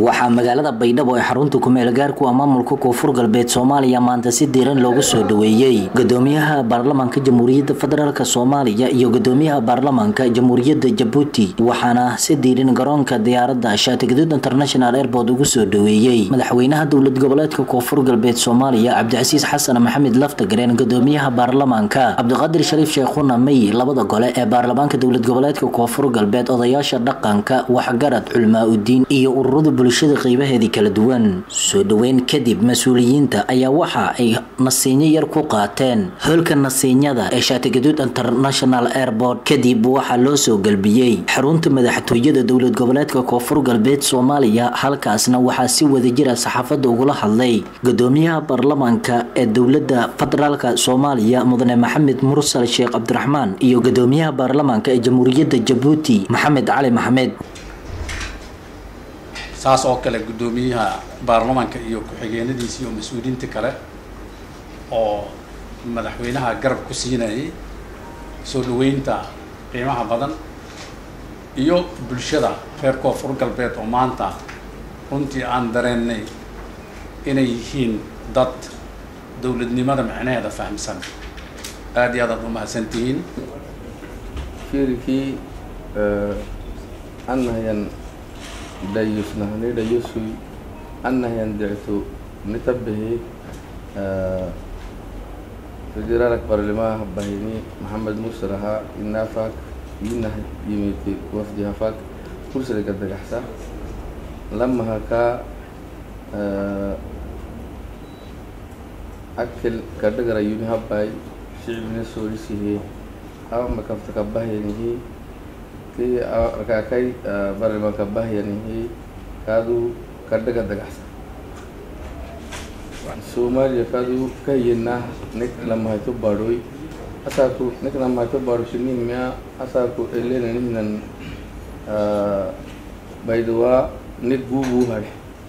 waxaa magaalada baydhabo ee xarunta kumeel gaarku ah maamulka koonfur galbeed soomaaliya maanta si diiran loogu soo dhaweeyey gudoomiyaha baarlamaanka jamhuuriyadda federaalk soomaaliya iyo gudoomiyaha baarlamaanka jamhuuriyadda jabuuti waxaana si diiran garoonka diyaaradda shaatigaduud international airport ugu soo dhaweeyey madaxweynaha dowlad goboleedka koonfur galbeed soomaaliya cabdicasiis xasan maxamed laftagareen gudoomiyaha baarlamaanka cabdiqaadir shariif sheekhuna may labada gole ee baarlamaanka dowlad goboleedka koonfur galbeed odayaasha dhaqanka waxgarad culmaa udiin iyo ururada bulshada qeybaheedii kala duwan soo dhaweyn kadib mas-uuliyiinta ayaa waxa ay nasiinyo yar ku qaateen hoolka nasiinyada ee shaatigaduud international airport kadib waxaa loo soo galbiyey xarunta madaxtooyada dowlad goboleedka koonfur galbeed soomaaliya halkaasna waxaa si wadajira saxaafadda ugula hadlay gudoomiyaha baarlamaanka ee dowlada federaalk soomaaliya mudane maxamed mursal sheekh cabdiraxmaan iyo gudoomiyaha baarlamaanka ee jamhuuriyadda jabuuti maxamed cali maxamed saas oo kale guddoomiyaha baarlamaanka iyo ku-xigeenadiisa iyo mas-uuliyiinta kale oo madaxweynaha garab ku siinayay soo dhaweynta qiimaha badan iyo bulshada reer koonfur galbeed oo maanta runtii aan dareennay inay yihiin dad dowladnimada micnaheeda fahamsan aada iyo aad aad umahadsan tihiin shirikii annahayan dayusnahni dayusui annahayan dictu nitabihi federaalak barlimaha bahini maxamed muuse rahaa inaafak inah yimiti wafdi hafak kursiliga dagaxsa lamahaka akil kadhagara yuni habay shicibina soorisihe ama kaftaka bahyanihi ki rakakay barlimanka bahyanihi kaadu kadhaga dagaxsa soomaaliya kaadu kahiyana nik lamahayto baadhoy asaaku nik lamahayto baadho shinimia asaaku elenanihnan baydawaa nik guubu hadhe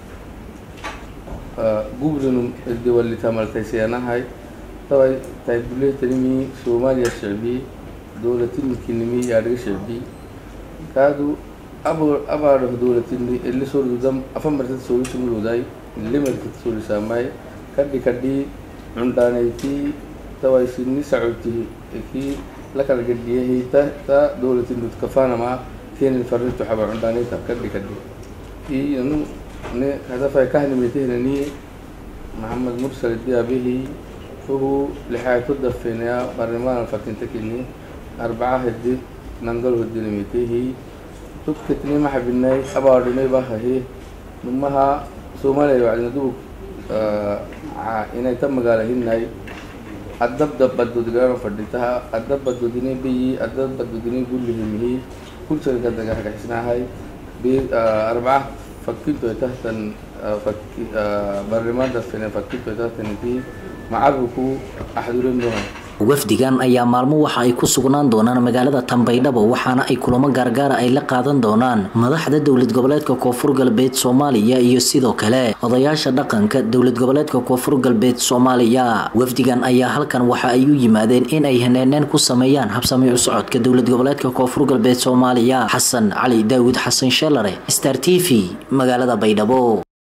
gubrinum isdewalitamaltaysiyanahay taway taybuletanimi soomaaliya shicbi dowlatinimkinimi yaadhiga shicbi kaadu abo abaadho dowlatini eli soorudam afamartad soorisumuruday limartad soorisaamay kadhi kadhi cundhaanayti taway sini sacoti ki lakala gadhiyahi ta ta dowlatinut kafanama kenin farritu xaba cundhaanayta kadhi kadhi i anu ne hadafay kahnimitehna maxamed mursal diabihi uhu lixaayto dafenaya barlimaan fakintakini arbaca hedi nangal hodinimitehi tudkitni maxabinay abaadhinay bahahi numaha soomaaliya wacdina dubug inay ta magaala hinay adabda badodgana fadhitaha adab badodini biyi adab badodini gullihimihi kursalka dagahagaxsinahay arbaca fakinto tahtan barlimaan dafene fakinto tahtaniti macabuku axdurindoha wafdigan ayaa maalmo waxa ay ku sugnaan doonaan magaalada tanbaydhabo waxaana ay kulamo gaargaara ay la qaadan doonaan madaxda dowlad goboleedka koonfur galbeed soomaaliya iyo sidoo kale odayaasha dhaqanka dowlad goboleedka koonfur galbeed soomaaliya wafdigan ayaa halkan waxa ay u yimaadeen in ay haneeneen ku sameeyaan habsami u socodka dowlad goboleedka koonfur galbeed soomaaliya xasan cali daawud xasan sheelare star t v magaalada baydhabo